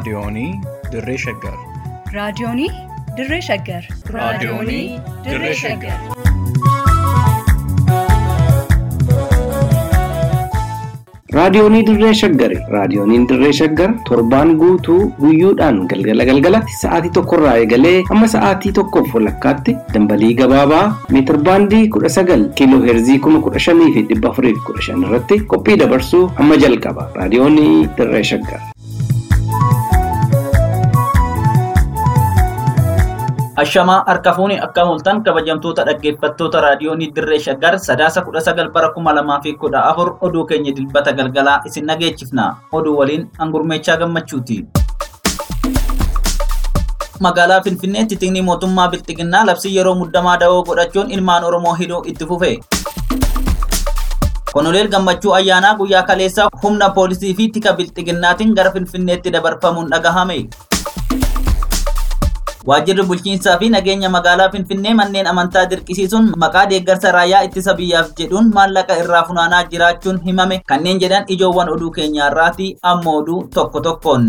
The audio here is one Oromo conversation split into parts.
Raadiyoonii Dirree Shaggar. Raadiyoonii Dirree Shaggar. Raadiyoonii Dirree Shaggar. Raadiyoonii Dirree Shaggari. Raadiyooniin Dirree Shaggar torbaan guutuu guyyoodhaan galgala galgalatti sa'aatii tokkorraa eegalee hamma sa'aatii tokkoof walakkaatti dambalii gabaabaa meetir baandii kudha sagal kiiloo heerzii kuma kudha shanii fi dhibba afurii fi kudha shan irratti qophii dabarsuu hamma jalqaba. Raadiyoonii Dirree Shaggar. Ashamaa harka fuuni akka mul'atan kabajamtoota dhaggeeffattoota raadiyoonii Dirree Shaggar sadaasa kudha sagal bara kuma lamaa fi kudha afur oduu keenya dilbata galgalaa isin dhageechifna. Oduu waliin hangurmeechaa gammachuuti. Magaalaa Finfinneetti xiqqii mootummaa Bilxiginnaa labsii yeroo muddamaa da'oo godhachuun ilmaan Oromoo hidhuu itti fufe. Konoleel Gammachuu Ayyaanaa guyyaa kaleessaa humna poolisii fi tika Bilxiginnaatiin gara Finfinneetti dabarfamuun dhagahame. Waajjirri bulchiinsaa fi nageenya magaalaa Finfinnee manneen amantaa dirqisiisuun maqaa deeggarsa raayyaa ittisa biyyaaf jedhuun maallaqa irraa funaanaa jiraachuun himame kanneen jedhan ijoowwan oduu keenyaarraati amma oduu tokko tokkoon.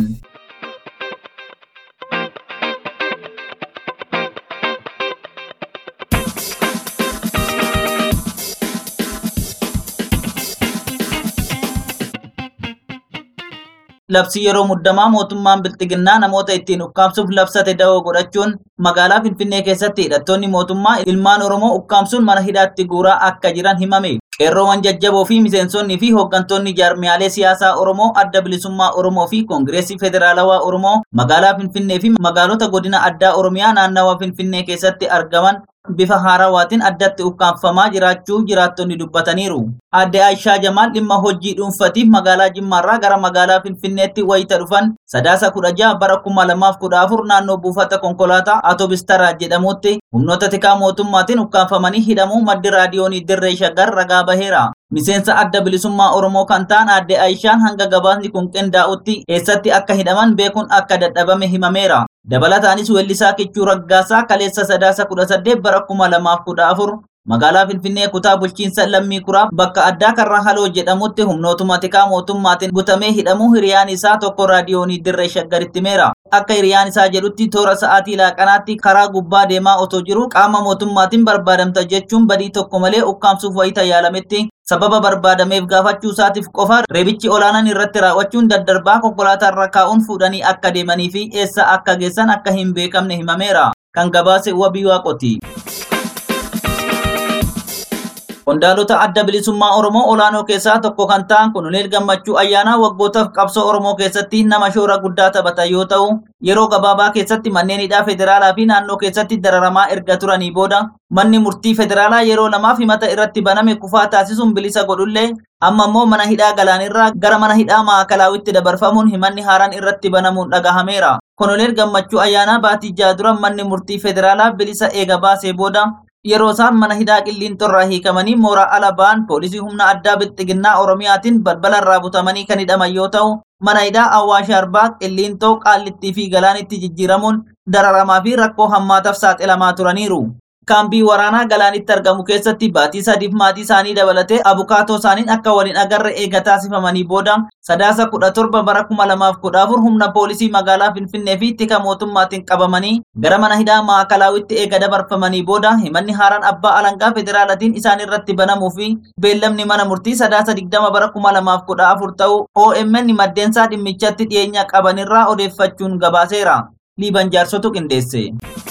Labsii yeroo muddamaa mootummaan Bilxiginnaa namoota ittiin ukkaamsuuf labsate da'oo godhachuun magaalaa Finfinnee keessatti hidhattoonni mootummaa ilmaan Oromoo ukkaamsuun mana hidhaatti guuraa akka jiran himame. Qeerroowwan jajjaboo fi miseensonnii fi hooggantoonni jaarmiyaalee siyaasaa Oromoo adda bilisummaa Oromoo fi Koongireesii Federaalawaa Oromoo magaalaa Finfinnee fi magaalota godina addaa Oromiyaa naannawa Finfinnee keessatti argaman bifa haarawaatiin addatti ukkaamfamaa jiraachuu jiraattonni dubbataniiru. Aadde Aishaa Jamaal dhimma hojii dhuunfatiif magaalaa Jimmaarraa gara magaalaa Finfinneetti wayita dhufan sadaasa kudha jaha bara kuma lamaaf kudha afur naannoo buufata konkolaataa Atoobistara jedhamutti humnoota tikaa mootummaatiin ukkaanfamanii hidhamuu maddi raadiyoonii Dirree Shaggar ragaa baheera. Miseensa adda bilisummaa Oromoo kan ta'an aadde Aishaan hanga gabaasni kun qindaa'utti eessatti akka hidhaman beekuun akka dadhabame himameera. Dabalataanis weellisaa Kichuu Raggaasaa kaleessa sadaasa kudha saddeet bara kuma lamaaf kudha afur magaalaa Finfinnee kutaa bulchiinsa lammii kuraa bakka addaa karraa haloo jedhamutti humnootuma tikaa mootummaatiin gutamee hidhamuu hiriyaan isaa tokko raadiyoonii dirree shaggaritti himeera. Akka hiriyaan isaa jedhutti toora sa'aatii laaqanaatti karaa gubbaa deemaa otoo jiru qaama mootummaatiin barbaadamta jechuun badii tokko malee ukkaamsuuf wayita yaalametti sababa barbaadameef gaafachuu isaatiif qofa reebichi olaanaan irratti raawwachuun daddarbaa konkolaataa irra kaa'uun fuudhanii akka deemanii fi eessa akka geessan akka hin beekamne himameera. Kan gabaase wabii waaqoti. Qondaalota adda bilisummaa Oromoo olaanoo keessaa tokko kan ta'an Konoleel Gammachuu Ayyaanaa waggootaaf qabsoo Oromoo keessatti nama shoora guddaa taphatan yoo ta'u, yeroo gabaabaa keessatti manneen hidhaa federaalaa fi naannoo keessatti dararamaa erga turanii booda manni murtii federaalaa yeroo lamaaf himata irratti baname kufaa taasisuun bilisa godhullee amma immoo mana hidhaa galaanirraa gara mana hidhaa maakalaawwitti dabarfamuun himanni haaraan irratti banamuun dhagahameera. Konoleel Gammachuu Ayyaanaa baatii jaha dura manni murtii federaalaa bilisa eega baasee booda yeroo isaan mana hidhaa qilliinxorraa hiikamanii mooraa ala ba'an poolisii humna addaa bilxiginnaa oromiyaatiin balbala irraa butamanii kan hidhaman yoo ta'u mana hidhaa awwaash arbaa qilliinxoo qaallittii fi galaanitti jijjiiramuun dararamaa fi rakkoo hammaataaf saaxilamaa turaniiru. kaambii waraanaa galaanitti argamu keessatti baatii sadiif maatii isaanii dabalatee abukaatoo isaaniin akka waliin agarre eega taasifamanii booda sadaasa kudha torba bara kuma lamaaf kudha afur humna poolisii magaalaa finfinnee fi tika mootummaatiin qabamanii gara mana hidhaa maakalaawwitti eega dabarfamanii booda himanni haaraan abbaa alangaa federaalatiin isaan irratti banamuu fi beellamni mana murtii sadaasa digdama bara kuma lamaaf kudha afur ta'uu OMN maddeensaa dhimmichatti dhiyeenya qabanirraa odeeffachuun gabaaseera. Liiban jaarsotu qindeesse.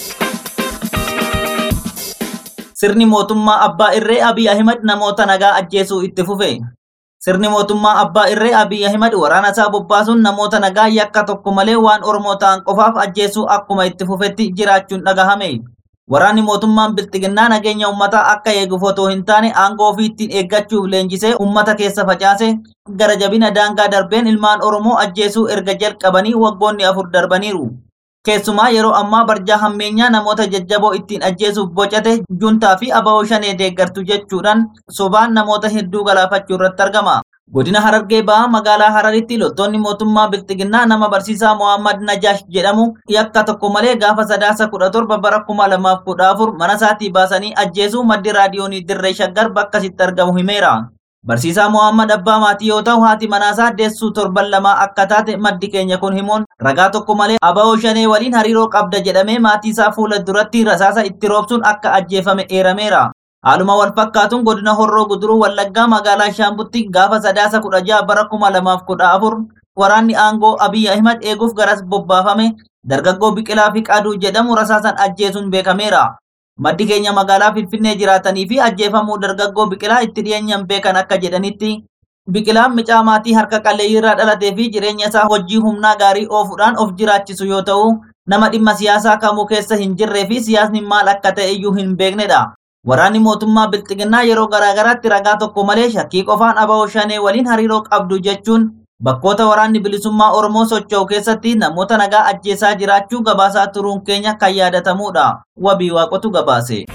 Sirni mootummaa Abbaa Irree Abiy Ahimad namoota nagaa ajjeesuu itti fufe. Sirni mootummaa Abbaa Irree Abiy Ahimad waraana isaa bobbaasuun namoota nagaa yakka tokko malee waan Oromoo ta'an qofaaf ajjeesuu akkuma itti fufetti jiraachuun dhagahame. Waraanni mootummaan Bilxiginnaa nageenya uummataa akka eeguuf otoo hin taane aangoo ofii ittiin eeggachuuf leenjisee uummata keessa facaase gara jabina daangaa darbeen ilmaan Oromoo ajjeesuu erga jalqabanii waggoonni afur darbaniiru. Keessumaa yeroo ammaa barjaa hammeenyaa namoota jajjaboo ittiin ajjeesuuf bocate juntaa fi abawoo shanee deeggartu jechuudhaan sobaan namoota hedduu galaafachuu irratti argama. Godina Harargee Bahaa magaalaa Hararitti loltoonni mootummaa Bilxiginnaa nama barsiisaa Mohaammed Najaash jedhamu yakka tokko malee gaafa sadaasa kudha torba bara kuma lamaaf kudha afur mana isaatii baasanii ajjeesuu maddi raadiyoonii Dirree Shaggar bakka sitti argamu himeera. Barsiisaa Mohaammed Abbaa Maatii yoo ta'u haati manaasaa deessuu torban lamaa akka taate maddi keenya kun himuun ragaa tokko malee aba'oo shanee waliin hariiroo qabda jedhamee maatii isaa fuula duratti rasaasa itti roobsuun akka ajjeefame eerameera. Haaluma wal fakkaatuun godina Horroo Guduruu Wallaggaa magaalaa Shaambutti gaafa sadaasa kudha jaha bara kuma lamaaf kudha afur waraanni aangoo Abiy Ahimad eeguuf garas bobbaafame dargaggoo Biqilaa fi Qaaduu jedhamu rasaasan ajjeesuun beekameera. Maddi keenya magaalaa Finfinnee jiraatanii fi ajjeefamuu dargaggoo Biqilaa itti dhiyeenyaan beekan akka jedhanitti Biqilaan micaa maatii harka qalleeyyii irraa dhalatee fi jireenya isaa hojii humnaa gaarii oofuudhaan of jiraachisu yoo ta'u nama dhimma siyaasaa kamuu keessa hin jirree fi siyaasni maal akka ta'e iyyuu hin beeknedha. Waraanni mootummaa Bilxiginnaa yeroo garaagaraatti ragaa tokko malee shakkii qofaan aba'oo shanee waliin hariiroo qabdu jechuun bakkoota waraanni bilisummaa Oromoo socho'u keessatti namoota nagaa ajjeesaa jiraachuu gabaasaa turuun keenya kan yaadatamudha. Wabii waaqotu gabaase.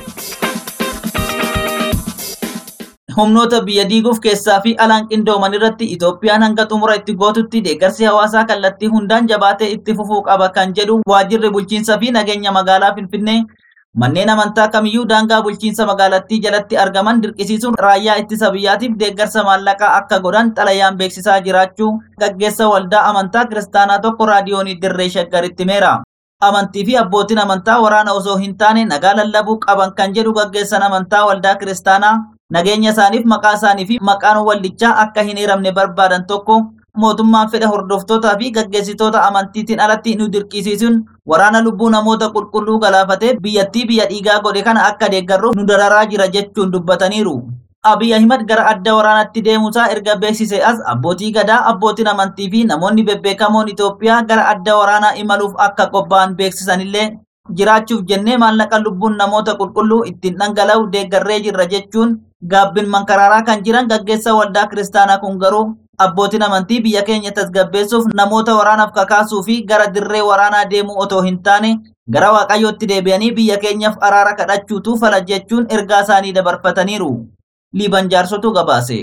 Humnoota biyya diiguuf keessaa fi alaan qindooman irratti Itoophiyaan hanga xumura itti gootutti deeggarsi hawaasaa kallattii hundaan jabaatee itti fufuu qaba kan jedhu waajjirri bulchiinsaa fi nageenya magaalaa Finfinnee Manneen amantaa kamiyyuu daangaa bulchiinsa magaalattii jalatti argaman dirqisiisuun raayyaa ittisa biyyaatiif deeggarsa maallaqaa akka godhan xalayaan beeksisaa jiraachuu gaggeessa waldaa amantaa kiristaanaa tokko raadiyoonii dirree shaggaritti himeera. Amantii fi abbootiin amantaa waraana osoo hin taane nagaa lallabuu qaban kan jedhu gaggeessan amantaa waldaa kiristaanaa nageenya isaaniif maqaa isaanii fi maqaan waldichaa akka hin hiramne barbaadan tokko mootummaan fedha hordoftootaa fi gaggeessitoota amantiitiin alatti nu dirqisiisuun waraana lubbuu namoota qulqulluu galaafatee biyyattii biyya dhiigaa godhe kana akka deeggarruuf nu dararaa jira jechuun dubbataniiru. Abiy Ahimad gara adda waraanatti deemuusaa erga beeksise as abbootii gadaa, abbootiin amantii fi namoonni bebbeekamoon Itoophiyaa gara adda waraanaa imaluuf akka qophaa'an beeksisanillee jiraachuuf jennee maallaqa lubbuun namoota qulqulluu ittiin dhangala'u deeggarree jirra jechuun gaabbin mankaraaraa kan jiran gaggeessa waldaa kiristaanaa kun garuu abbootiin amantii biyya keenya tasgabbeessuuf namoota waraanaaf kakaasuu fi gara dirree waraanaa deemuu otoo hin taane gara waaqayyootti deebi'anii biyya keenyaaf araara kadhachuutu fala jechuun ergaa isaanii dabarfataniiru. Liiban jaarsotu gabaase.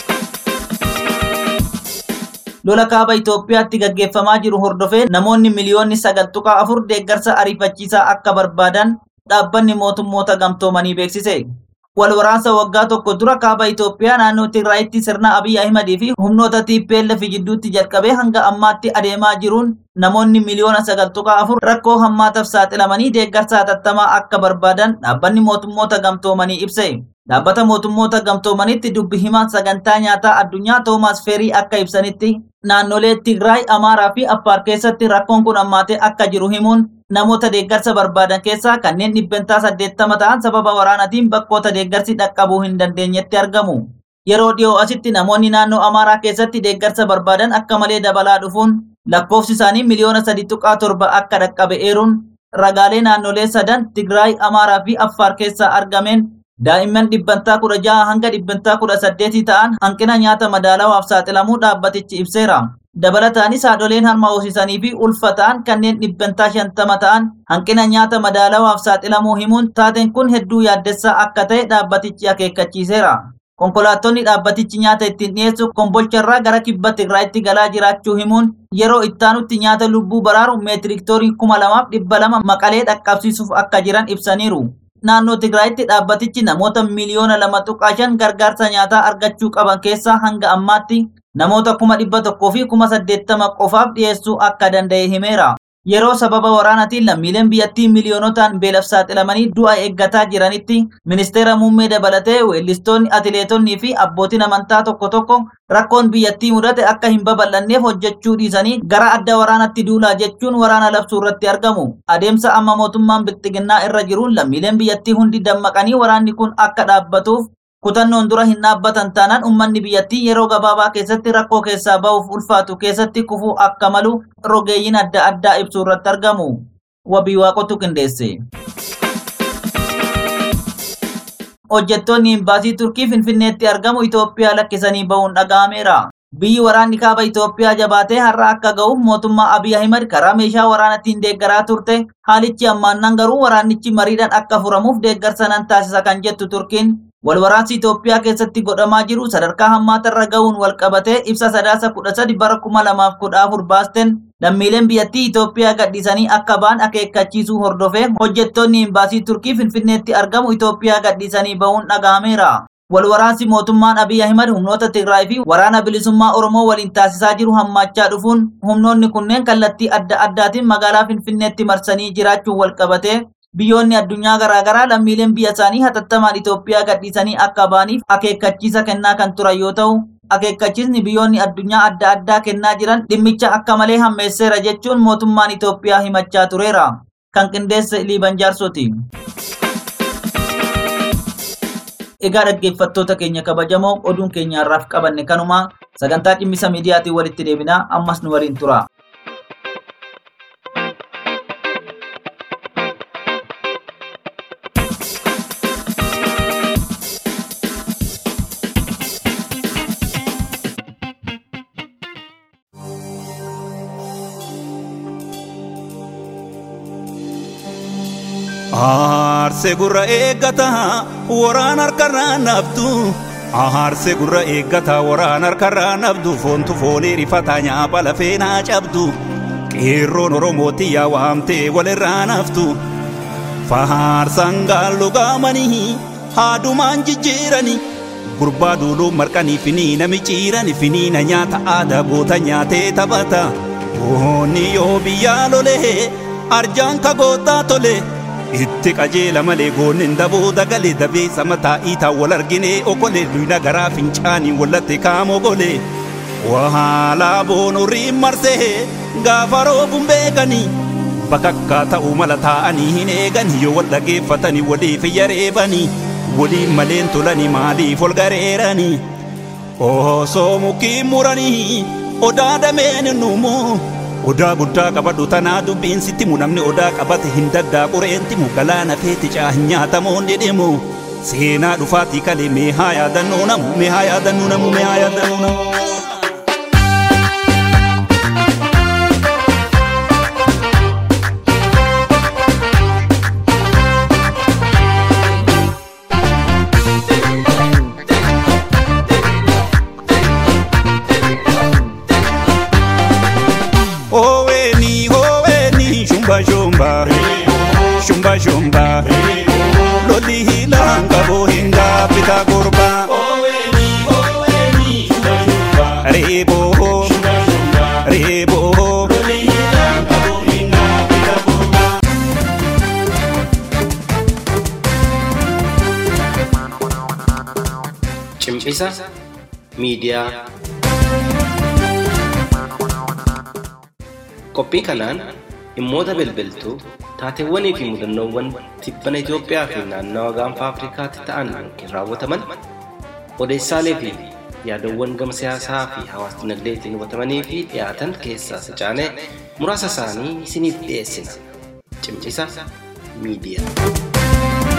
Lola kaaba Itoophiyaatti gaggeeffamaa jiru hordofee namoonni miliyoonni sagal tuqaa afur deeggarsa ariifachiisaa akka barbaadan dhaabbanni mootummoota gamtoomanii beeksise. Wal waraansa waggaa tokko dura kaaba Itoophiyaa naannoo Tigraayitti sirna Abiy Ahimad fi humnoota TPLF jidduutti jalqabee hanga ammaatti adeemaa jiruun namoonni miliyoona sagal tuqaa afur rakkoo hammaataaf saaxilamanii deeggarsa hatattamaa akka barbaadan dhaabbanni mootummoota gamtoomanii ibse. Dhaabbata mootummoota gamtoomanitti dubbi himaa sagantaa nyaataa addunyaa Toomaas Feerii akka ibsanitti naannolee Tigraay, Amaaraa fi Affaar keessatti rakkoon kun hammaatee akka jiru himuun namoota deeggarsa barbaadan keessaa kanneen dhibbentaa saddeettama ta'an sababa waraanatiin bakkoota deeggarsi dhaqqabuu hin dandeenyetti argamu. Yeroo dhiyoo asitti namoonni naannoo Amaaraa keessatti deeggarsa barbaadan akka malee dabalaa dhufuun lakkoofsi isaanii miliyoona sadi tuqaa torba akka dhaqqabe eeruun ragaalee naannolee sadan Tigraay, Amaaraa fi Affaar keessaa argameen daa'imman dhibbantaa kudha jaha hanga dhibbantaa kudha saddeetii ta'an hanqina nyaata madaalawaaf saaxilamuu dhaabbatichi ibseera. Dabalataanis haadholeen harma hoosisanii fi ulfa ta'an kanneen dhibbantaa shantama ta'an hanqina nyaata madaalawaaf saaxilamuu himuun taateen kun hedduu yaaddessaa akka ta'e dhaabbatichi akeekkachiiseera. Konkolaattonni dhaabbatichi nyaata ittiin dhiyeessu kombolcharraa gara kibba Tigraayitti galaa jiraachuu himuun yeroo ittaanutti nyaata lubbuu baraaru meetiriktorii kuma lamaaf dhibba lama maqalee dhaqqabsiisuuf akka jiran ibsaniiru. Naannoo Tigraayitti dhaabbatichi namoota miliyoona lama tuqaa shan gargaarsa nyaataa argachuu qaban keessaa hanga ammaatti namoota kuma dhibba tokkoo fi kuma saddeettama qofaaf dhiyeessuu akka danda'e himeera. Yeroo sababa waraanaatiin lammiileen biyyattii miliyoonotaan beelaf saaxilamanii du'a eeggataa jiranitti ministeera muummee dabalatee weellistoonni atileetonnii fi abbootiin amantaa tokko tokko rakkoon biyyattii mudate akka hin babal'anneef hojjechuu dhiisanii gara adda waraanatti duulaa jechuun waraana labsuu irratti argamu. Adeemsa amma mootummaan bilxiginnaa irra jiruun lammiileen biyyattii hundi dammaqanii waraanni kun akka dhaabbatuuf kutannoon dura hin dhaabbatan taanaan uummanni biyyattii yeroo gabaabaa keessatti rakkoo keessaa ba'uuf ulfaatu keessatti kufuu akka malu rogeeyyiin adda addaa ibsuu irratti argamu. Wabii waaqotu qindeesse. Hojjettoonni imbaasii Turkii Finfinneetti argamu Itoophiyaa lakkisanii ba'uun dhaga'ameera. Biyyi waraanni kaaba Itoophiyaa jabaatee har'a akka ga'uuf mootummaa Abiy Ahimad karaa meeshaa waraanaatiin deeggaraa turte haalichi ammaannan garuu waraanichi mariidhaan akka furamuuf deeggarsa nan taasisa kan jettu Turkiin wal waraansi Itoophiyaa keessatti godhamaa jiru sadarkaa hammaatarra ga'uun wal qabatee ibsa sadaasa kudha sadi bara kuma lamaaf kudha afur baasten lammiileen biyyattii Itoophiyaa gadhiisanii akka ba'an akeekkachiisuu hordofee hojjettoonni imbaasii Turkii Finfinneetti argamu Itoophiyaa gadhiisanii ba'uun dhaga'ameera. Walwaraansi mootummaan Abiy Ahimad humnoota Tigraay fi waraana bilisummaa Oromoo waliin taasisaa jiru hammaachaa dhufuun humnoonni kunneen kallattii adda addaatiin magaalaa Finfinneetti marsanii jiraachuun walqabatee biyyoonni addunyaa garaagaraa lammiileen biyya isaanii hatattamaan Itoophiyaa gadhiisanii akka ba'aniif akeekkachiisa kennaa kan turan yoo ta'u akeekkachiisni biyyoonni addunyaa adda addaa kennaa jiran dhimmicha akka malee hammeesseera jechuun mootummaan Itoophiyaa himachaa tureera. Kan qindeesse Liiban Jaarsooti. Egaa dhaggeeffattoota keenya kabajamoo oduun keenya har'aaf qabanne kanuma sagantaa cimmisa miidiyaatiin walitti deebinaa ammas nu waliin tura. Aarsee gurra eeggataa waraan harkarraa naftu. Aarsee gurra eeggataa waraan harkarraa naftu foontu foonii rifataa nyaapha lafee naa cabdu. Qeerroon Oromooti yaa waamtee walirraa naftu. Faarsaan gaallu gaamanii haadumaan jijjiiranii. Gurbaa duuluu marqanii finiina miciiranii finiina nyaata aadaa goota nyaatee taphata. Boonni yoo biyyaa lolee arjaan kagootaa tolee. itti qajeela malee goonnin daboo dagalee dabeessa mataa iitaa wal arginee okolee duyna garaa fincaanii wallatte kaamoo golee wahaalaa boonurriin marsee gaafa roobuun beekanii bakakkaa ta'uu mala taa'anii hin eeganii yoo wal dhageeffatanii waliif yareebanii waliin maleen tolanii maaliif ol gareeranii osoo mukiin muranii odaa dameen nuumuu odaa guddaa qabadhu tanaa dubbiin sitti mu namni odaa qabate hin daddaaqu reenti mu galaana feeti caa hin nyaatamoon jedhemu seenaa dhufaatii kalee mee haa yaadannoo namu mee haa yaadannoo namu mee haa yaadannoo namu. Oweni, oweni, shumba shumba, shumba shumba, loli hilanga bohinga pita kurba. Rebo, rebo, Cimcisa miidiyaa. Qophii kanaan dhimmoota bilbiltuu taateewwanii fi mudannoowwan tibbana Itoophiyaa fi naannawa gaanfa Afrikaatti ta'an yookiin raawwataman odeessaalee fi yaadawwan gama siyaasaa fi hawaas dinagdeetiin hubatamanii fi dhiyaatan keessaa sacaanee muraasa isaanii isiniif dhiyeessina. Cimcisa miidiyaa.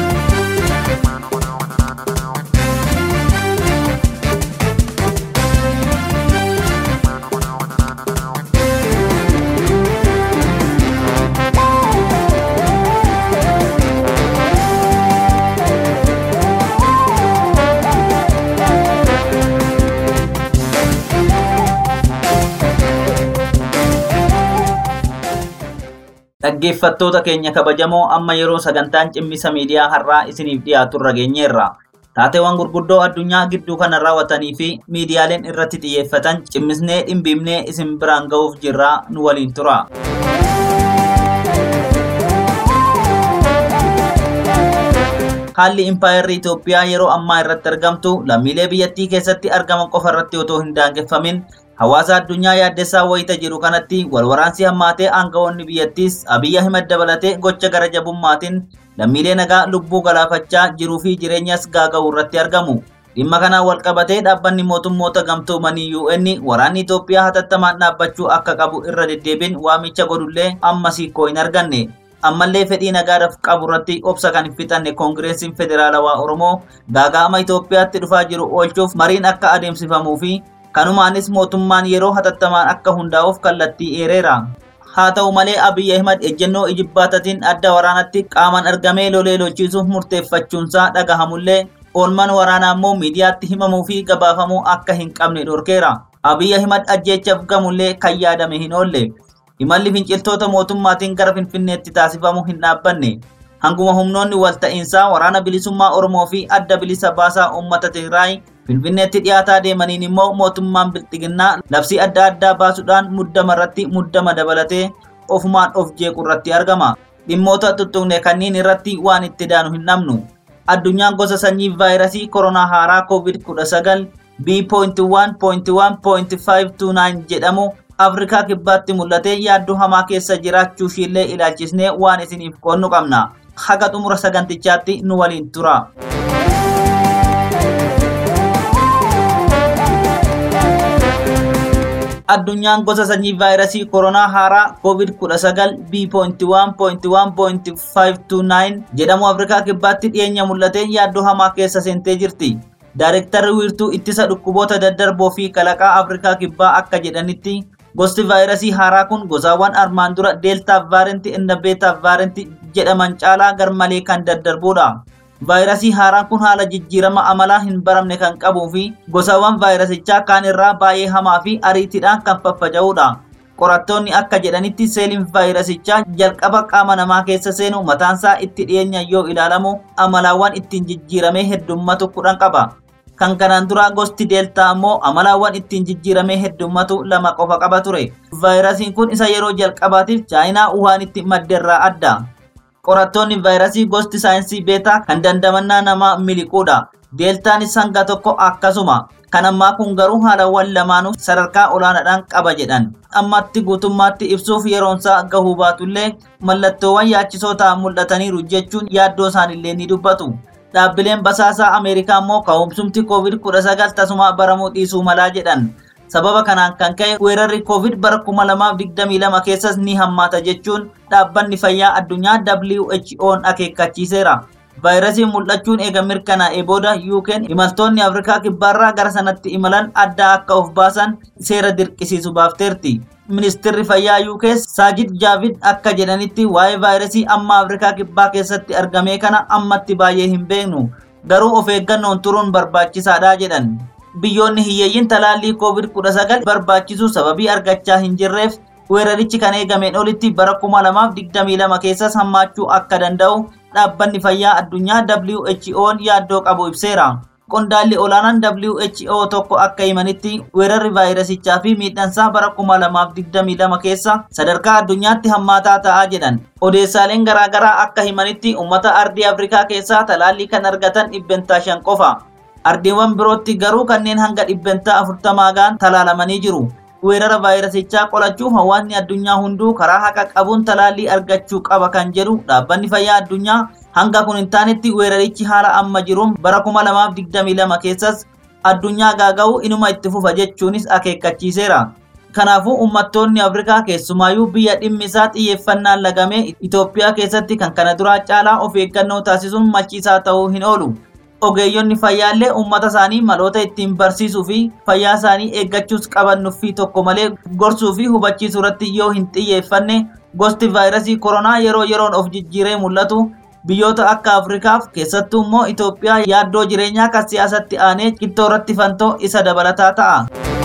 Dhaggeeffattoota keenya kabajamoo amma yeroo sagantaan cimmisa miidiyaa har'aa isiniif dhiyaatu irra geenyeerra. Taateewwan gurguddoo addunyaa gidduu kana raawwatanii fi miidiyaaleen irratti xiyyeeffatan cimmisnee dhimbiimnee isin biraan ga'uuf jirraa nu waliin tura. Haalli impaayerri Itoophiyaa yeroo ammaa irratti argamtu lammiilee biyyattii keessatti argaman qofa irratti otoo hin daangeffamin hawaasa addunyaa yaaddessaa wayita jiru kanatti walwaraansi hammaatee aangawoonni biyyattiis Abiy Ahimad dabalatee gocha gara jabummaatiin lammiilee nagaa lubbuu galaafachaa jiruu fi jireenyas gaaga'u irratti argamu. Dhimma kanaan wal qabatee dhaabbanni mootummoota gamtoomanii UN waraanni Itoophiyaa hatattamaan dhaabbachuu akka qabu irra deddeebiin waamicha godhullee ammas hiikoo hin arganne. ammallee fedhii nagaadhaaf qabu irratti obsa kan hin fixanne koongireesiin federaalawaa oromoo gaaga'ama Itoophiyaatti dhufaa jiru oolchuuf mariin akka adeemsifamuu fi kanumaanis mootummaan yeroo hatattamaan akka hundaa'uuf kallattii eereera. Haa ta'u malee Abiy Ahimad ejjennoo ijibbaatatiin adda waraanatti qaaman argamee lolee lolchiisuuf murteeffachuunsaa dhagahamullee oolman waraanaa immoo miidiyaatti himamuu fi gabaafamuu akka hin qabne dhorkeera. Abiy Ahimad ajjeechaaf gamullee kan yaadame hin oolle. Imalli finciltoota mootummaatiin gara Finfinneetti taasifamu hin dhaabbanne. Hanguma humnoonni walta'iinsaa waraana bilisummaa Oromoo fi adda bilisa baasaa uummata Tigraay Finfinneetti dhiyaataa deemaniin immoo mootummaan bilxiginnaa labsii adda addaa baasuudhaan muddama irratti muddama dabalatee ofumaan of jeequ irratti argama. Dhimmoota tuttuqne kanneen irratti waan itti daanu hin dhabnu. Addunyaan gosa sanyii vaayirasii koronaa haaraa COVID-19 B.1.1.529 jedhamu Afrikaa kibbaatti mul'atee yaaddoo hamaa keessa jiraachuu ishiillee ilaalchisnee waan isiniif qoonnu qabna. Haga xumura sagantichaatti nu waliin tura. addunyaan gosa sanyii vaayirasii koronaa haaraa COVID-19 B.1.1.529 jedhamu Afrikaa kibbaatti dhiyeenya mul'atee yaaddoo hamaa keessa seentee jirti. Daayirektarri wiirtuu ittisa dhukkuboota daddarboo fi kalaqaa Afrikaa kibbaa akka jedhanitti gosti vaayirasii haaraa kun gosaawwan armaan dura deeltaa vaarentii inda beetaa vaarentii jedhaman caalaa garmalee kan daddarbudha. vaayirasii haaraan kun haala jijjiirama amalaa hin baramne kan qabuu fi gosaawwan vaayirasichaa kaan irraa baay'ee hamaa fi ariitiidhaan kan faffaca'udha. Qorattoonni akka jedhanitti seeliin vaayirasichaa jalqaba qaama namaa keessa seenu mataansaa itti dhiyeenya yoo ilaalamu amalaawwan ittiin jijjiiramee heddummatu kudhan qaba. Kan kanaan dura gosti deeltaa ammoo amalaawwan ittiin jijjiiramee heddummatu lama qofa qaba ture. Vaayirasiin kun isa yeroo jalqabaatiif chaayinaa Wuhaanitti maddeerraa adda. qorattoonni vaayirasii gosti saayinsii beetaa kan dandamannaa namaa miliquudha. Deeltaanis hanga tokko akkasuma. Kan ammaa kun garuu haalawwan lamaanuu sadarkaa olaanaadhaan qaba jedhan. Ammatti guutummaatti ibsuuf yeroonsaa gahuu baatullee mallattoowwan yaachisoo ta'an mul'ataniiru jechuun yaaddoo isaanillee ni dubbatu. Dhaabbileen basaasaa Ameerikaa immoo ka'umsumti COVID-19 tasuma baramuu dhiisuu malaa jedhan. sababa kanaan kan ka'e weerarri covid bara 2022 keessas ni hammaata jechuun dhaabbanni fayyaa addunyaa WHO'n akeekkachiiseera. vaayirasiin mul'achuun eega mirkanaa'ee booda yuukeen imaltoonni afrikaa kibbaarraa gara sanatti imalan adda akka of baasan seera dirqisiisu baafteerti. Ministeerri fayyaa yuukee saajid jaavid akka jedhanitti waa'ee vaayirasii amma afrikaa kibbaa keessatti argame kana ammatti baay'ee hin beeknu garuu of eeggannoon turuun barbaachisaadha jedhan. biyyoonni hiyyeeyyiin talaallii COVID-19 barbaachisu sababii argachaa hin jirreef weerarichi kan eegameen olitti bara 2022 keessas hammaachuu akka danda'u dhaabbanni fayyaa addunyaa WHO'n yaaddoo qabu ibseera. Qondaalli olaanaan WHO tokko akka himanitti weerarri vaayirasichaa fi miidhansaa bara 2022 keessa sadarkaa addunyaatti hammaataa ta'aa jedhan. Odeessaaleen garaagaraa akka himanitti uummata ardii Afrikaa keessaa talaallii kan argatan dhibbentaa shan qofa. ardiiwwan birootti garuu kanneen hanga dhibbentaa afurtamaa ga'an talaalamanii jiru. Weerara vaayirasichaa qolachuuf hawaasni addunyaa hunduu karaa haqa qabuun talaallii argachuu qaba kan jedhu dhaabbanni fayyaa addunyaa hanga kun hin taanetti weerarichi haala amma jiruun bara 2022 keessas addunyaa gaaga'uu inuma itti fufa jechuunis akeekkachiiseera. Kanaafuu uummattoonni Afrikaa keessumaayyuu biyya dhimmi isaa xiyyeeffannaan lagame Itoophiyaa keessatti kan kana duraa caalaa of eeggannoo taasisuun machiisaa ta'uu hin oolu. ogeeyyonni fayyaallee uummata isaanii maloota ittiin barsiisuu fi fayyaa isaanii eeggachuus qaban nuffii tokko malee gorsuu fi hubachiisuu irratti yoo hin xiyyeeffanne gosti vaayirasii koronaa yeroo yeroon of jijjiiree mul'atu biyyoota akka afrikaaf keessattuu immoo itoophiyaa yaaddoo jireenyaa kan siyaasatti aanee qittoo irratti fantoo isa dabalataa ta'a.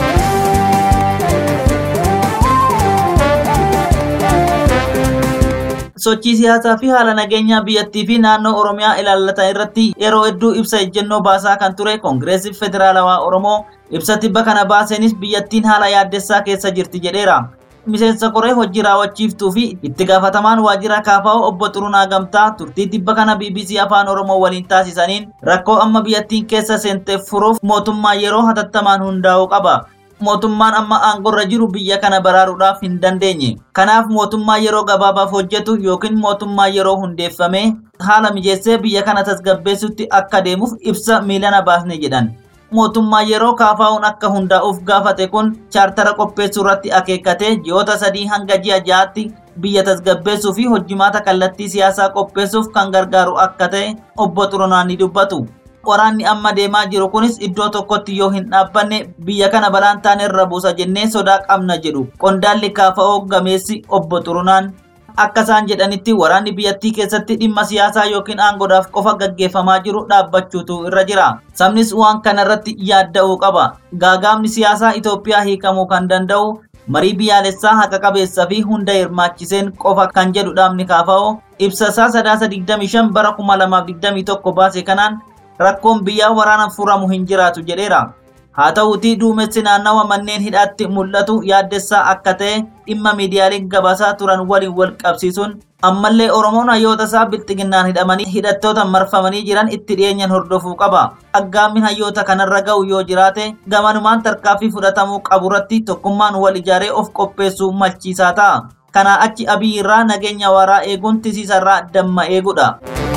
sochii siyaasaa fi haala nageenyaa biyyattii fi naannoo oromiyaa ilaallatan irratti yeroo hedduu ibsa ejjennoo baasaa kan ture koongireesii federaalawaa oromoo ibsa tibba kana baaseenis biyyattiin haala yaaddessaa keessa jirti jedheera. miseensa koree hojii raawwachiiftuu fi itti gaafatamaan waajjira kaafaa'oo obbo Xurunaa Gamtaa turtii tibba kana BBC Afaan Oromoo waliin taasisaniin rakkoo amma biyyattiin keessa seenteef furuuf mootummaa yeroo hatattamaan hundaa'uu qaba. mootummaan amma aangorra jiru biyya kana baraaruudhaaf hin dandeenye. Kanaaf mootummaa yeroo gabaabaaf hojjetu yookiin mootummaa yeroo hundeeffame haala mijeessee biyya kana tasgabbeessutti akka deemuuf ibsa miilana baasne jedhan. Mootummaa yeroo kaafaa'uun akka hundaa'uuf gaafate kun chaartara qopheessuu irratti akeekkatee ji'oota sadii hanga ji'a ja'aatti biyya tasgabbeessuu fi hojjimaata kallattii siyaasaa qopheessuuf kan gargaaru akka ta'e obbo Xurunaan ni dubbatu. waraanni amma deemaa jiru kunis iddoo tokkotti yoo hin dhaabbanne biyya kana balaan taane irra buusa jennee sodaa qabna jedhu qondaalli kaafa'oo gameessi obbo Xurunaan. Akka isaan jedhanitti waraanni biyyattii keessatti dhimma siyaasaa yookiin aangoodhaaf qofa gaggeeffamaa jiru dhaabbachuutu irra jira. Sabnis waan kana irratti yaadda'uu qaba. Gaagaamni siyaasaa Itoophiyaa hiikamuu kan danda'u marii biyyaalessaa haqa qabeessaa fi hunda hirmaachiseen qofa kan jedhu dhaabni kaafa'oo ibsasaa sadaasa 25 bara 2021 baase kanaan rakkoon biyyaa waraana furamu hin jiraatu jedheera. haa ta'uutii duumessi naannawa manneen hidhaatti mul'atu yaaddessaa akka ta'e dhimma miidiyaaleen gabaasaa turan waliin wal qabsiisuun ammallee oromoon hayyoota isaa bilxiginnaan hidhamanii hidhattoota marfamanii jiran itti dhiyeenyan hordofuu qaba aggaammin hayyoota kanarra ga'u yoo jiraate gamanumaan tarkaanfii fudhatamuu qaburratti tokkummaan wal ijaaree of qopheessuu malchiisaa ta'a kanaa achi abiy irraa nageenya waaraa eeguun tisiisarraa damma eegudha.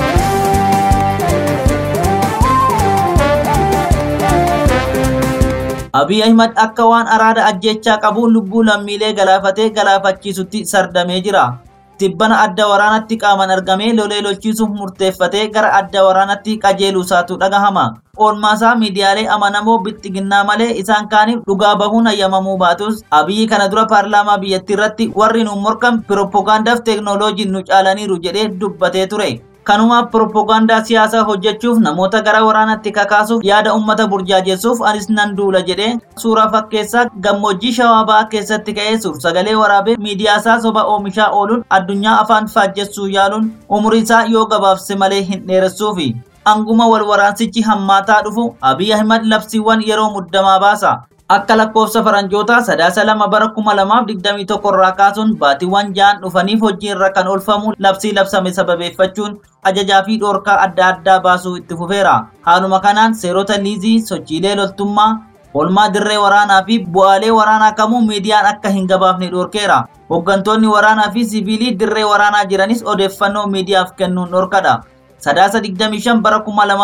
Abiy Ahimad akka waan araada ajjechaa qabu lubbuu lammiilee galaafatee galaafachiisutti sardamee jira. Tibbana adda waraanatti qaaman argamee lolee lolchiisuuf murteeffatee gara adda waraanatti qajeeluusaatu dhagahama. Oolmaasaa miidiyaalee amanamoo bilxiginnaa malee isaan kaaniif dhugaa bahuun hayyamamuu baatus Abiyyi kana dura paarlaamaa biyyattii irratti warri nu morkan pirooppogaandaaf teeknooloojiin nu caalaniiru jedhee dubbatee ture. kanumaaf pirooppogaandaa siyaasaa hojjechuuf namoota gara waraanatti kakaasuuf yaada ummata burjaajessuuf anis nan duula jedhee suuraa fakkeessaa gammoojjii shawaabaa keessatti ka'ee suur sagalee waraabee miidiyaasaa soba oomishaa ooluun addunyaa afaan faajjessuu yaaluun umurii isaa yoo gabaabse malee hin dheeressuufi. Anguma wal waraansichi hammaataa dhufu Abiy Ahimad labsiiwwan yeroo muddamaa baasa. Akka lakkoofsa faranjootaa sadaasa lama bara kuma lamaaf digdamii tokko irraa kaasuun baatiiwwan ja'an dhufaniif hojii irra kan oolfamu labsii labsame sababeeffachuun ajajaa fi dhoorkaa adda addaa baasuu itti fufeera. Haaluma kanaan seerota liizii, sochiilee loltummaa, oolmaa dirree waraanaa fi bu'aalee waraanaa kamuu miidiyaan akka hin gabaafne dhoorkeera. Hooggantoonni waraanaa fi siviilii dirree waraanaa jiranis odeeffannoo miidiyaaf kennuun dhorkadha. Sadaasa 25 bara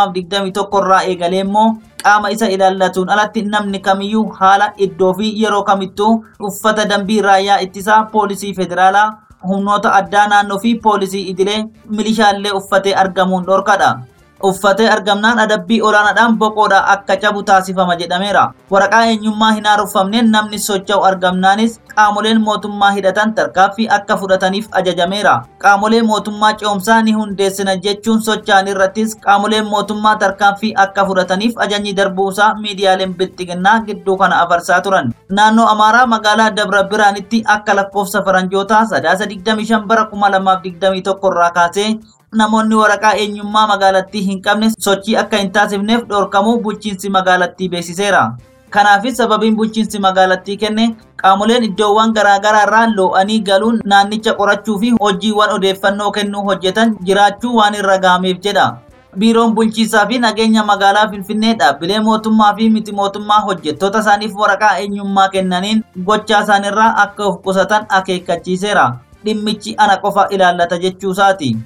2021 irraa eegalee immoo qaama isa ilaallatuun alatti namni kamiyyuu haala iddoo fi yeroo kamittuu uffata dambii raayyaa ittisaa poolisii federaalaa humnoota addaa naannoo fi poolisii idilee milishaallee uffatee argamuun dhorkadha. Uffatee argamnaan adabbii olaanaadhaan boqoodhaa akka cabu taasifama jedhameera. Waraqaa eenyummaa hin haaromfamneen namni socho'u argamnaanis qaamoleen mootummaa hidhatan tarkaanfii akka fudhataniif ajajameera. Qaamolee mootummaa ce'umsaa ni hundeessina jechuun socho'an irrattis qaamoleen mootummaa tarkaanfii akka fudhataniif ajajni darbuusaa miidiyaaleen bilxiginnaa gidduu kana afarsaa turan. Naannoo Amaaraa magaalaa Dabra Biraanitti akka lakkoofsa faranjootaa sadaasa 25 bara 2021 irraa kaasee namoonni waraqaa eenyummaa magaalattii hin qabne sochii akka hin taasifneef dhorkamuu bulchiinsi magaalattii beeksiseera. Kanaafis sababiin bulchiinsi magaalattii kenne qaamoleen iddoowwan garaagaraa irraa loo'anii galuun naannicha qorachuu fi hojiiwwan odeeffannoo kennuu hojjetan jiraachuu waan irra gaameef jedha. Biiroon bulchiinsaa fi nageenya magaalaa Finfinnee dhaabbilee mootummaa fi miti mootummaa hojjettoota isaaniif waraqaa eenyummaa kennaniin gochaa isaanirraa akka of qusatan akeekkachiiseera. Dhimmichi ana qofa ilaallata jechuusaati.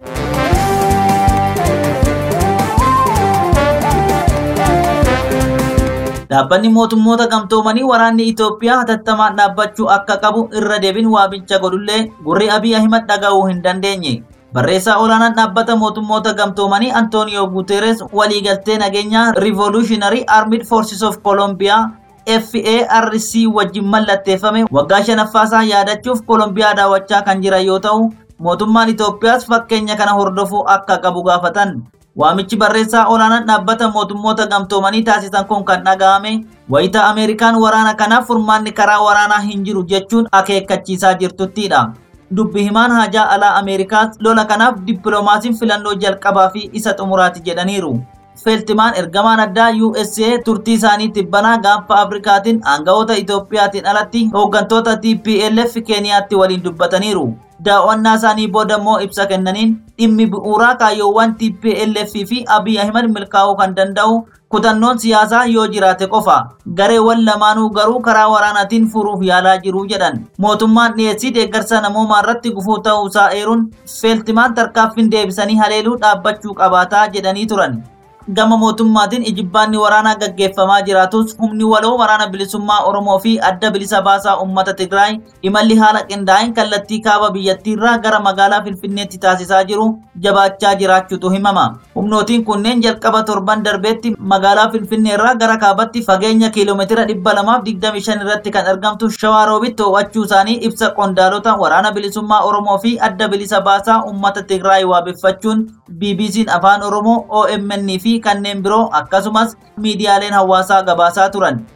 Dhaabbanni mootummoota gamtoomanii waraanni Itoophiyaa hatattamaan dhaabbachuu akka qabu irra deebiin waamicha godhullee gurri Abiy Ahimad dhaga'uu hin dandeenye. Barreessaa olaanaan dhaabbata mootummoota gamtoomanii Antonio Guterres waliigaltee nageenyaa Revolutionary Armed Forces of Colombia FARC wajjin mallatteeffame waggaa shanaffaasaa yaadachuuf Kolombiyaa daawwachaa kan jiran yoo ta'u, mootummaan Itoophiyaas fakkeenya kana hordofuu akka qabu gaafatan. Waamichi barreessaa olaanaan dhaabbata mootummoota gamtoomanii taasisan kun kan dhaga'ame wayita Ameerikaan waraana kanaaf furmaanni karaa waraanaa hin jiru jechuun akeekkachiisaa jirtuttidha. Dubbi himaan haajaa alaa Ameerikaas lola kanaaf dippiloomaasiin filannoo jalqabaa fi isa xumuraati jedhaniiru. Feeltimaan ergamaan addaa USA turtii isaanii tibbanaa gaanfa Afrikaatiin aanga'oota Itoophiyaatiin alatti hooggantoota TPLF Keeniyaatti waliin dubbataniiru. daawwannaa isaanii booda immoo ibsa kennaniin dhimmi bu'uuraa kaayyoowwan TPLF fi Abiy Ahimad milkaa'uu kan danda'u kutannoon siyaasaa yoo jiraate qofa gareewwan lamaanuu garuu karaa waraanaatiin furuuf yaalaa jiru jedhan mootummaan dhiyeessii deeggarsa namoomaa irratti gufuu ta'uusaa eeruun feeltimaan tarkaanfiin deebisanii haleeluu dhaabbachuu qabaataa jedhanii turan. gama mootummaatiin ijibbaanni waraanaa gaggeeffamaa jiraatus humni waloo waraana bilisummaa Oromoo fi adda bilisa baasaa uummata Tigraay imalli haala qindaa'een kallattii kaaba biyyattiirraa gara magaalaa Finfinneetti taasisaa jiru jabaachaa jiraachuutu himama. Humnootiin kunneen jalqaba torban darbeetti magaalaa Finfinneerraa gara kaabatti fageenya kiiloomeetira dhibba lamaaf digdami shan irratti kan argamtu Shawaaroobitti to'achuu isaanii ibsa qondaalota waraana bilisummaa Oromoo fi adda bilisa baasaa uummata Tigraay waabeffachuun BBC'n afaan Oromoo OMN fi kanneen biroo akkasumas miidiyaaleen hawaasaa gabaasaa turan.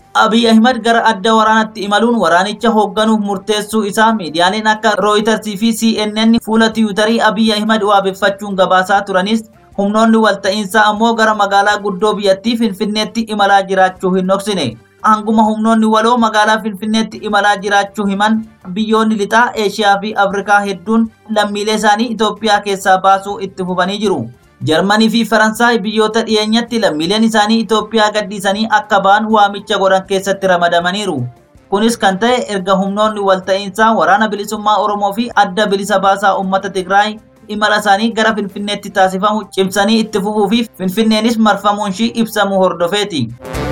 Abiy Ahimad gara adda waraanaatti imaluun waraanicha hoogganuuf murteessuu isaa miidiyaaleen akka Rooyitarsii fi CNN fuula tiwutarii Abiy Ahimad waabeffachuun gabaasaa turanis humnoonni walta'iinsaa ammoo gara magaalaa guddoo biyyattii Finfinneetti imalaa jiraachuu hin dhoksine. Hanguma humnoonni waloo magaalaa Finfinneetti imalaa jiraachuu himan biyyoonni lixaa Eeshiyaa fi Afrikaa hedduun lammiilee isaanii Itoophiyaa keessaa baasuu itti fufanii jiru. Jarmanii fi Faransaay biyyoota dhiyeenyatti lammiileen isaanii Itoophiyaa gadhiisanii akka ba'an waamicha godhan keessatti ramadamaniiru. Kunis kan ta'e erga humnoonni walta'iinsaa waraana bilisummaa Oromoo fi adda bilisa baasaa uummata Tigraay imala isaanii gara Finfinneetti taasifamu cimsanii itti fufuu fi Finfinneenis marfamuun ishii ibsamuu hordofeeti.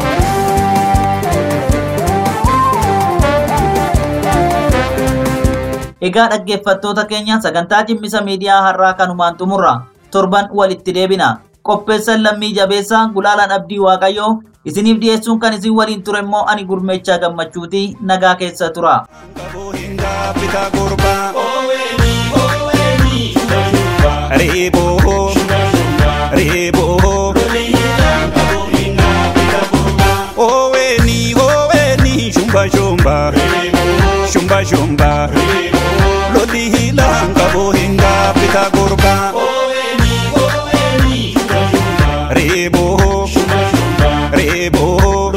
Egaa dhaggeeffattoota keenya sagantaa cimmisa miidiyaa har'aa kanumaan xumurra. torban walitti deebina. Qopheessan lammii jabeessaa gulaalaan abdii waaqayyoo isiniif dhiyeessuun kan isin waliin ture immoo ani gurmeechaa gammachuuti nagaa keessa tura. Reeboo reeboo oweni oweni shumba shumba shumba shumba loli hilanga bohinga pita gurba reeboo reeboo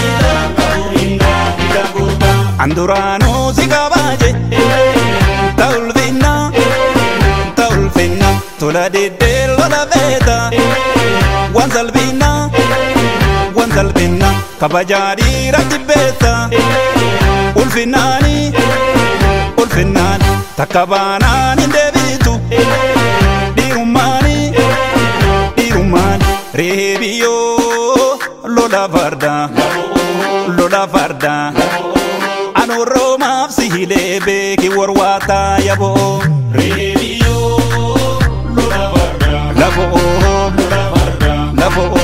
anduraanoo si qabaaje ta'ulfinna ta'ulfinna tola deddee lola beeta waan salphinna waan salphinna kabajaadhii ratti beeta ulfinnaani ulfinnaan takka baanaan hin deebitu dhiirummaani dhiirummaan reebiyyoo lola farda lola farda anu roomaaf si hilee beeki warwaataa yaboo lafoo lafoo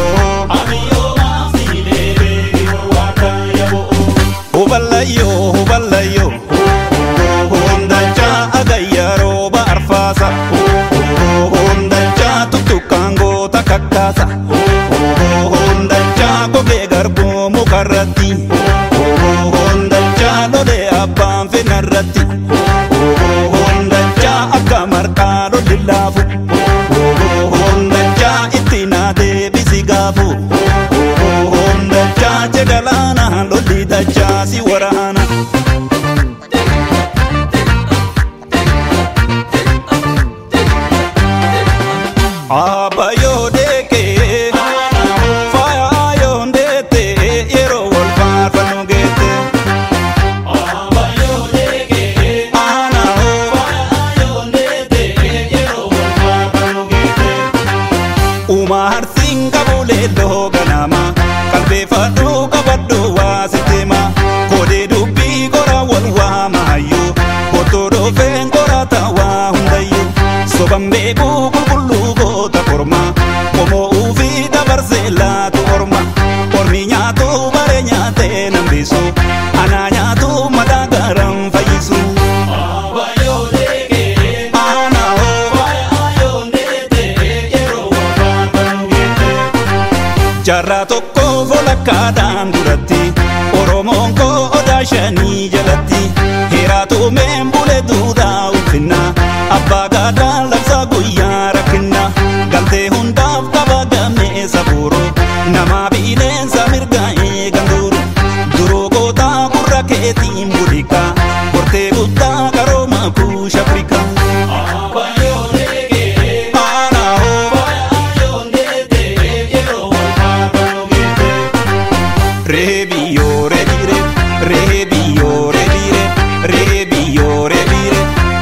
huballayyoo huballayyoo hundachaa agayyaroo ba'arfaasa hundachaa tuttuqqaan goota kakkaasa hundachaa gogee garbuu mukarratti hundachaa lolee abbaan fenarratti hundachaa akka marqaa lolli laafu hundachaa itti naatee bisi gaafu hundachaa jegalaana lolli dachaa si waraana. Abayoo deekee faayoo ndeetee yeroo wal faarfannu geette. Uumaa harsiin qabulee loo ganama qalbeeffadhu qabadhu waa sisteema koodee dubbii qora wal waamayyuu otoo dhoofeen qorata waa hundayyuu soban beekuu qulqulluu goota korma qomoo uufii dabarsee laatu orma ormi nyaatu bare nyaatee nambisu anaa nyaatu madaa garan fayyisu. Aanaa hoo Jarraa tokko volakkaadhaan duratti Oromoon koo odaa shanii jalatti Heeraatu meen bule duudhaa ulfinna Abbaa gaadhaa labsaa guyyaa rakkinna Galtee hundaaf qaba gamee sabuuru Namaa bineensa mirgaa eegan duru Duroo gootaa gurra keetiin budika Kortee guddaa qarooma buusha Afrikaa Aanaa hoo Rebiyo rebire, rebiyo rebire, rebiyo rebire.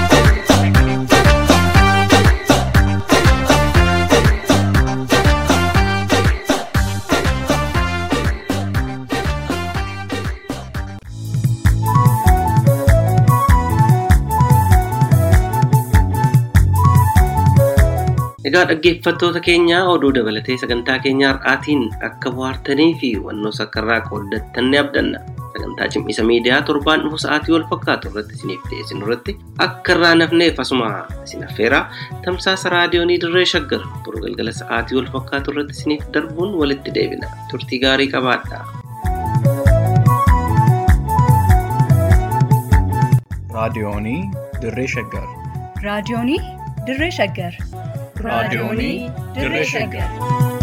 Egaa dhaggeeffattoota keenya oduu dabalatee sagantaa keenya har'aatiin akka bohaartanii fi hubannoo sakkarraa qooddattan ni abdanna. Sagantaa cimisa miidiyaa torbaan dhufu sa'aatii wal fakkaatu irratti isiniif dhiyeessinu irratti akka irraa nafneef asuma isin affeeraa tamsaasa raadiyoonii dirree shaggar boru galgala sa'aatii wal fakkaatu irratti isiniif darbuun walitti deebina. Turtii gaarii qabaadhaa. Raadiyoonii Dirree Shaggar. raadiyoonii dirree shaggar Raadiyoonii Dirree Shaggar.